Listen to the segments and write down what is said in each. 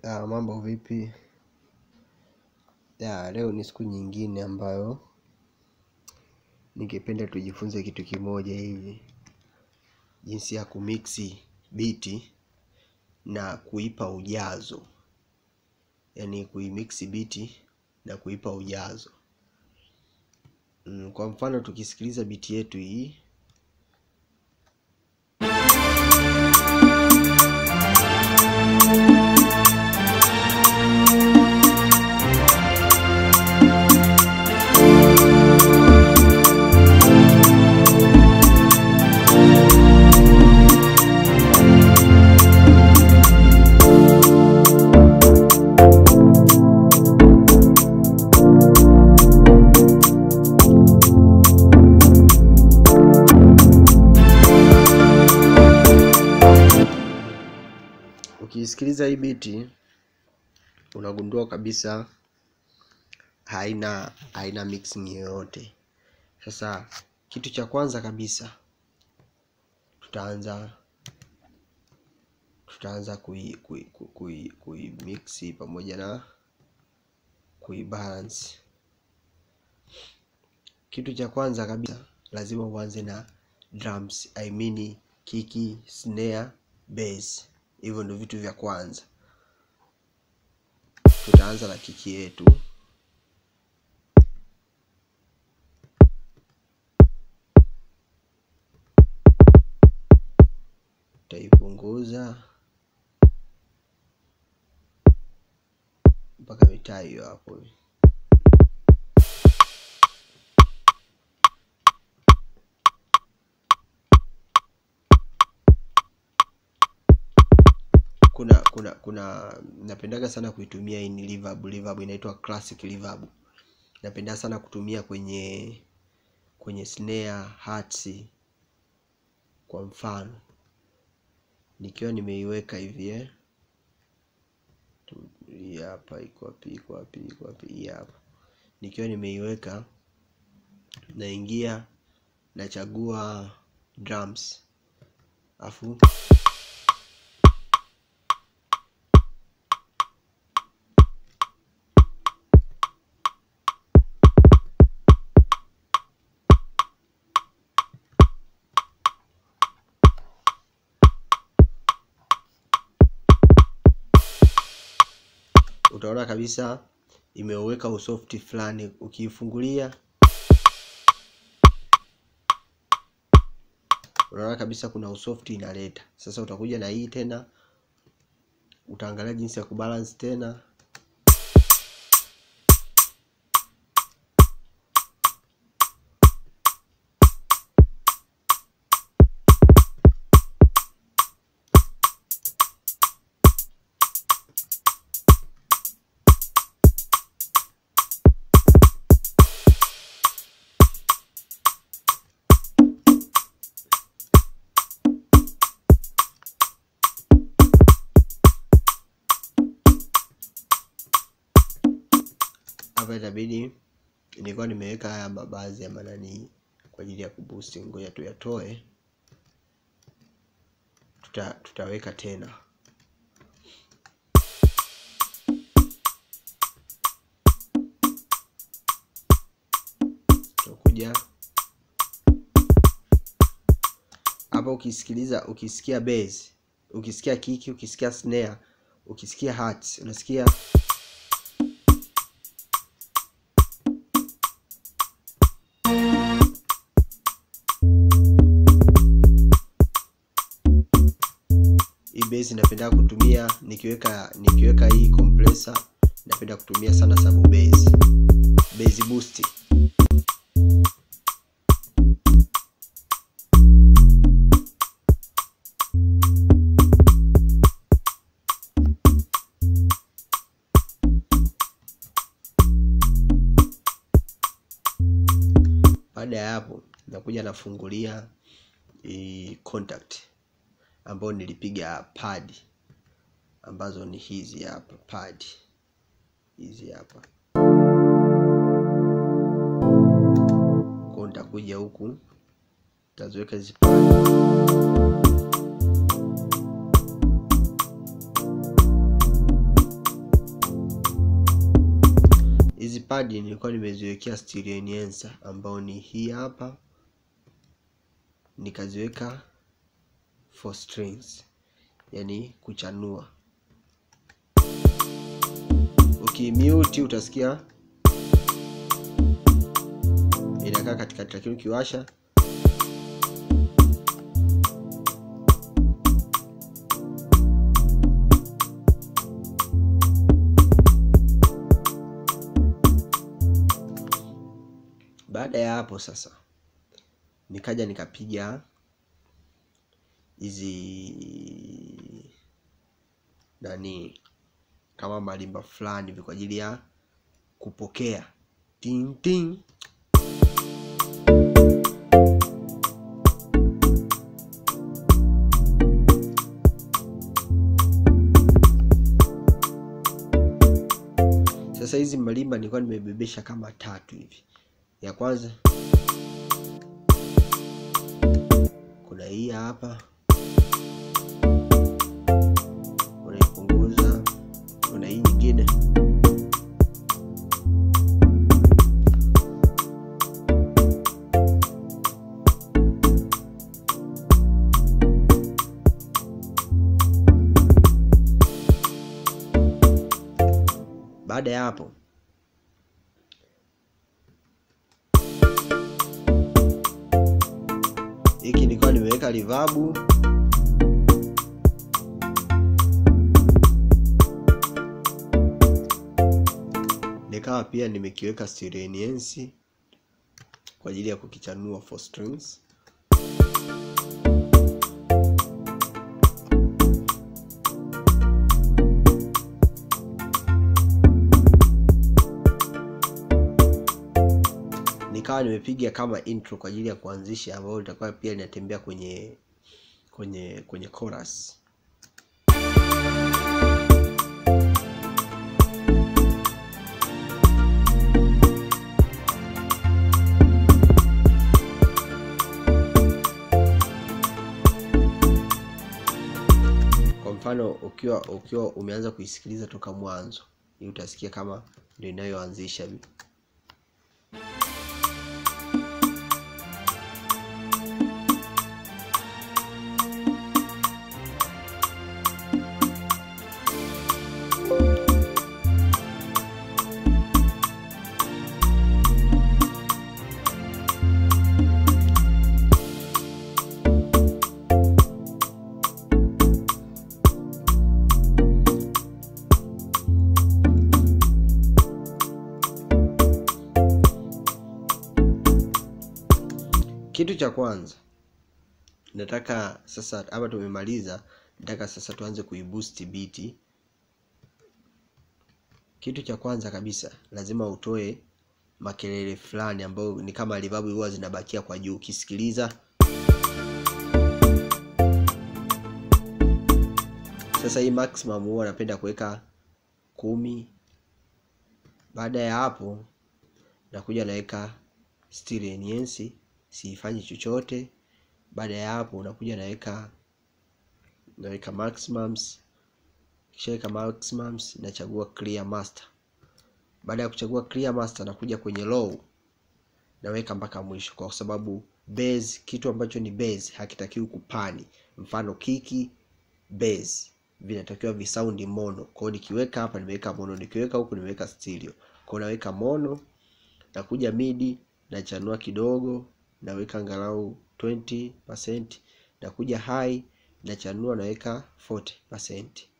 Ya, mambo vipi? Ya, leo ni siku nyingine ambayo ningependa tujifunze kitu kimoja hivi, jinsi ya kumiksi biti na kuipa ujazo, yaani kuimiksi biti na kuipa ujazo. Mm, Kwa mfano tukisikiliza biti yetu hii ukiisikiliza hii biti unagundua kabisa haina haina mixing yoyote. Sasa kitu cha kwanza kabisa tutaanza tutaanza kui, kui, kui, kui, kui mixi pamoja na kuibalance. Kitu cha kwanza kabisa lazima uanze na drums, I mean kiki, snare, bass. Hivyo ndio vitu vya kwanza. Tutaanza na kiki yetu. Utaipunguza mpaka mitaa hiyo hapo. kuna kuna kuna napendaga sana kuitumia hii ni reverb reverb inaitwa classic reverb napenda sana kutumia kwenye kwenye snare hats kwa mfano nikiwa nimeiweka hivi eh Tu- hii hapa iko wapi iko wapi iko wapi hii hapa nikiwa nimeiweka naingia nachagua drums afu utaona kabisa imeweka usofti fulani ukiifungulia unaona kabisa kuna usofti inaleta sasa utakuja na hii tena utaangalia jinsi ya kubalance tena hapa itabidi nilikuwa nimeweka haya mabaadhi ya manani kwa ajili ya kuboost ngoja tuyatoe tuta, tutaweka tena tutakuja hapa ukisikiliza ukisikia bass ukisikia kiki ukisikia snare ukisikia hats unasikia hii bass napenda kutumia nikiweka nikiweka hii compressor napenda kutumia sana sub bass bass boost baada ya hapo nakuja nafungulia hii contact ambayo nilipiga pad ambazo ni hizi hapa pad hizi hapa kwa nitakuja huku taziweka hizi pad pad nilikuwa nimeziwekea stereo enhancer ambao ni hii hapa, nikaziweka for strings, yani kuchanua. Ukimute utasikia inakaa katikati, lakini ukiwasha Baada ya hapo sasa, nikaja nikapiga hizi nani kama marimba fulani hivi kwa ajili ya kupokea ting ting. Sasa hizi marimba nilikuwa nimebebesha kama tatu hivi. Ya kwanza kuna hii hapa, unaipunguza. Kuna hii nyingine baada ya hapo hiki nilikuwa nimeweka reverb nikawa pia nimekiweka stereo enhance kwa ajili ya kukichanua for strings. Nikawa nimepiga kama intro kwa ajili ya kuanzisha, ambayo litakuwa pia linatembea kwenye kwenye kwenye chorus. Kwa mfano ukiwa ukiwa umeanza kuisikiliza toka mwanzo, hii utasikia kama ndio inayoanzisha Kitu cha kwanza nataka sasa, hapa tumemaliza, nataka sasa tuanze kuiboost beat. Kitu cha kwanza kabisa lazima utoe makelele fulani ambayo ni kama reverb huwa zinabakia kwa juu ukisikiliza. Sasa hii maximum huwa napenda kuweka kumi. Baada ya hapo nakuja naweka stereo enhance siifanyi chochote. Baada ya hapo unakuja naweka naweka maximums, kisha weka maximums, nachagua clear master. Baada ya kuchagua clear master, nakuja kwenye low naweka mpaka mwisho, kwa sababu bass, kitu ambacho ni bass hakitakiwi kupani. Mfano kiki, bass vinatakiwa visaundi mono. Kwa hiyo nikiweka hapa nimeweka mono, nikiweka huku nimeweka stereo. Kwa hiyo naweka mono, nakuja midi nachanua kidogo naweka angalau 20%, nakuja high nachanua naweka 40%.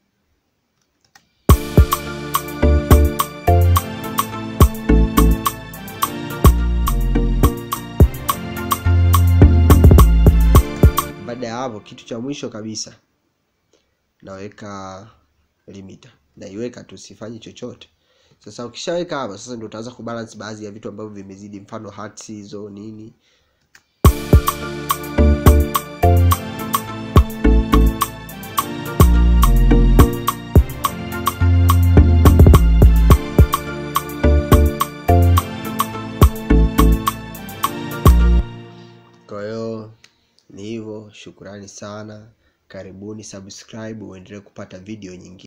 Baada ya hapo, kitu cha mwisho kabisa naweka limiter, naiweka tu, sifanyi chochote. Sasa ukishaweka hapa, sasa ndio utaanza kubalance baadhi ya vitu ambavyo vimezidi, mfano hertz hizo nini Kwa hiyo ni hivyo, shukurani sana, karibuni, subscribe uendelee kupata video nyingine.